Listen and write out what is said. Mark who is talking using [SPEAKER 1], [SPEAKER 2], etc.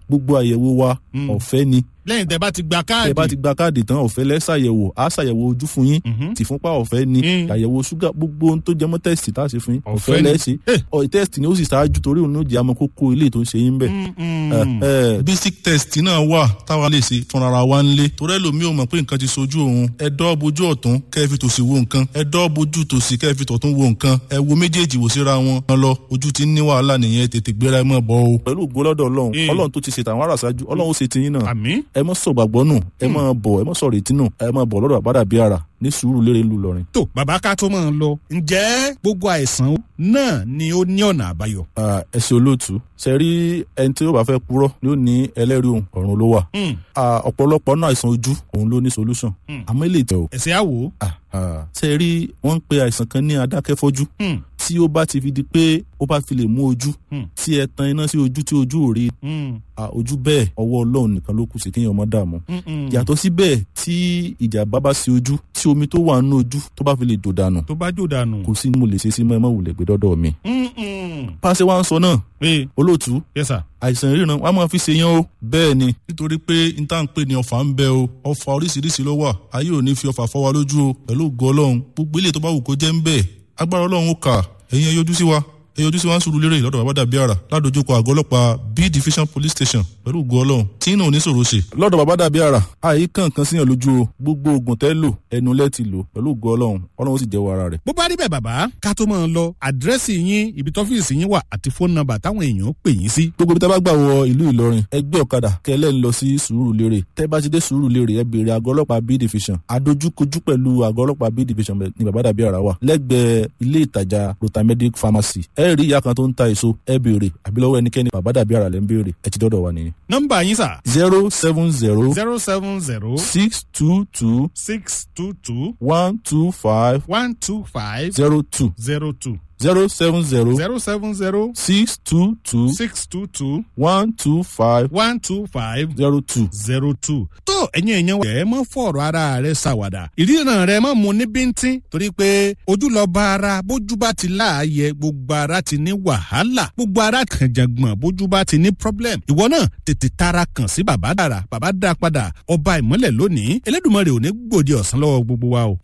[SPEAKER 1] gbogbo àyẹ̀wò wa
[SPEAKER 2] Mm.
[SPEAKER 1] ọ̀fẹ́ ni
[SPEAKER 2] lẹ́yìn tẹ́ bá ti gba káàdì.
[SPEAKER 1] tẹ bá ti gba káàdì tán ọ̀fẹ́ lẹ́sàyẹ̀wò á ṣàyẹ̀wò ojú fún yín
[SPEAKER 2] Mhm.
[SPEAKER 1] tìfúnpá ọ̀fẹ́ ni
[SPEAKER 2] Mm.
[SPEAKER 1] àyẹ̀wò ṣúgà gbogbo ohun tó jẹ mọ́ tẹ́sítì tá a ṣe fún yín
[SPEAKER 2] Ọ̀fẹ́
[SPEAKER 1] ọ̀fẹ́
[SPEAKER 2] ni.
[SPEAKER 1] lẹ́sẹ̀
[SPEAKER 2] Eh.
[SPEAKER 1] ọ̀ tẹ́sítì ni ó sì ṣáájú torí òun ló jẹ́ àmọ́ kókó ilé tó ń ṣe yín bẹ̀.
[SPEAKER 2] Mm-mm.
[SPEAKER 3] basic test náà wà táwa lè ṣe fúnra wa ń lé torí ẹlòmíì ò mọ̀ pé nǹkan ti sojú òun ẹ dọ́ bojú ọ̀tún kẹ́ ẹ fi tòsì wo nǹkan ẹ dọ́ bojú tòsì kẹ́ ẹ fi tọ̀tún wo nǹkan ẹ wo méjèèjì wò síra wọn kan lọ ojú ti ń ní wàhálà nìyẹn tètè gbéra ẹ mọ̀ bọ́ o.
[SPEAKER 1] pẹ̀lú ògbólọ́dọ̀ ọlọ́run
[SPEAKER 2] Mm.
[SPEAKER 1] ọlọ́run tó ti ṣètò àwọn ará ṣáájú ọlọ́run ó ṣe tiyín náà
[SPEAKER 2] àmì.
[SPEAKER 1] ẹ mọ́ sọ gbàgbọ́ nù ẹ mọ́ bọ̀ ẹ mọ́ sọ retí nù ẹ mọ́ bọ̀ lọ́dọ̀ àbádà bíi ara ní sùúrù lérè ńlú lọrin.
[SPEAKER 2] tó bàbá ká tó máa ń lọ ǹjẹ́ gbogbo àìsàn náà ni ó ní ọ̀nà àbáyọ.
[SPEAKER 1] Ah, ẹ ṣe olóòtú ṣe rí ẹni tí ó bá fẹ́ purọ́ ni ó ní ẹlẹ́rìí òun ọ̀run ló wà.
[SPEAKER 2] Mm.
[SPEAKER 1] Ah, ọ̀pọ̀lọpọ̀ náà àìsàn ojú òun ló ní solution
[SPEAKER 2] Mm.
[SPEAKER 1] àmọ́ ilé ìtẹ̀ o.
[SPEAKER 2] ẹ̀sẹ̀ àwò.
[SPEAKER 1] Ah, ah. ṣe rí wọ́n ń pe àìsàn kan ní adákẹ́fọ́jú
[SPEAKER 2] Mm.
[SPEAKER 1] tí ó bá ti fi di pé ó bá fi lè mú ojú
[SPEAKER 2] Mm.
[SPEAKER 1] tí ẹ tan iná sí ojú tí ojú ò rí
[SPEAKER 2] Mm.
[SPEAKER 1] ah, ojú bẹ́ẹ̀ ọwọ́ ọlọ́run nìkan ló kù sí kéèyàn má dààmú.
[SPEAKER 2] Mm-mm.
[SPEAKER 1] yàtọ̀ síbẹ̀ tí ìjàmbá bá sí ojú tí omi tó wà nínú ojú tó bá fi lè dò dànù
[SPEAKER 2] tó bá jò dànù.
[SPEAKER 1] kò sí ní mo lè ṣe sí mọ́ ẹ má wulẹ̀ gbé dọ́dọ̀ mi.
[SPEAKER 2] Mm-mm.
[SPEAKER 1] pàṣẹ wa ń sọ náà
[SPEAKER 2] ee
[SPEAKER 1] olóòtú
[SPEAKER 2] yes sir.
[SPEAKER 1] àìsàn ìríran wọn a máa fi ṣe yán o bẹ́ẹ̀ ni
[SPEAKER 3] nítorí pé n tá n pè ní ọfà ń bẹ o ọfà oríṣiríṣi ló wà ayé ò ní fi ọfà fọ́ wa lójú o pẹ̀lú ògo ọlọ́run gbogbo ilé tó bá wù kó jẹ́ ń bẹ̀ agbára ọlọ́run ó kà ẹ̀yin ẹ yọjú sí wa ẹ yọjú sí wa ń sùúrù lérè lọ́dọ̀ bàbá dàbí àrà ládojúkọ àgọ́ ọlọ́pàá b division police station pẹ̀lú ògo ọlọ́run tí náà ò ní sòro ṣe
[SPEAKER 1] lọ́dọ̀ bàbá dàbí ara àyè kankan síyàn lójú o gbogbo oògùn tẹ́ lò ẹnu lẹ́ ti lò pẹ̀lú ògo ọlọ́run ọlọ́run ó sì jẹ́wọ́ ara rẹ̀.
[SPEAKER 2] bó bá rí bẹ́ẹ̀ bàbá ká tó máa ń lọ àdírẹ́sì yín ibi tọ́fíìsì yín wà àti fóònù nọ́mbà táwọn èèyàn pè yín sí.
[SPEAKER 1] gbogbo ibi tá a bá gbà wọ ìlú ìlọrin ẹgbẹ́ ọ̀kadà kẹlẹ́ ń lọ sí sùúrù lérè tẹ́ bá ti dé sùúrù lérè ẹ béèrè àgọ́ ọlọ́pàá b division adójúkojú pẹ̀lú àgọ́ ọlọ́pàá b division ní bàbá dàbí ara wà lẹ́gbẹ̀ẹ́ ilé ìtajà rotamedic pharmacy ẹ rí ìyá kan tó ń ta èso ẹ béèrè àbí lọ́wọ́ ẹnikẹ́ni bàbá dàbí ara lẹ́ ń béèrè ẹ ti dọ́dọ̀ wa nìyẹn.
[SPEAKER 2] nọ́mbà yín sà
[SPEAKER 1] zero seven zero
[SPEAKER 2] zero seven zero
[SPEAKER 1] six two two
[SPEAKER 2] six two two
[SPEAKER 1] one two five
[SPEAKER 2] one two five
[SPEAKER 1] zero two
[SPEAKER 2] zero two
[SPEAKER 1] zero seven zero
[SPEAKER 2] zero seven zero
[SPEAKER 1] six two two
[SPEAKER 2] six two two
[SPEAKER 1] one two five
[SPEAKER 2] one two five
[SPEAKER 1] zero two.
[SPEAKER 2] zero two. tó ẹ̀yin èèyàn wẹ̀ ẹ́ mọ́ fọ̀rọ̀ ara rẹ̀ ṣàwàdà ìríran rẹ̀ mọ́ mu ní bíntín torí pé ojú lọ bá ara bójú bá ti láàyè gbogbo ara ti ní wàhálà gbogbo ara kànjàngbọ̀n bójú bá ti ní problem ìwọ náà tètè tara kàn sí bàbá dára bàbá dá padà ọba ìmọ́lẹ̀ lónìí elédùnmọ́ rẹ̀ ò ní gbòde ọ̀sán lọ́wọ́ gbogbo wa o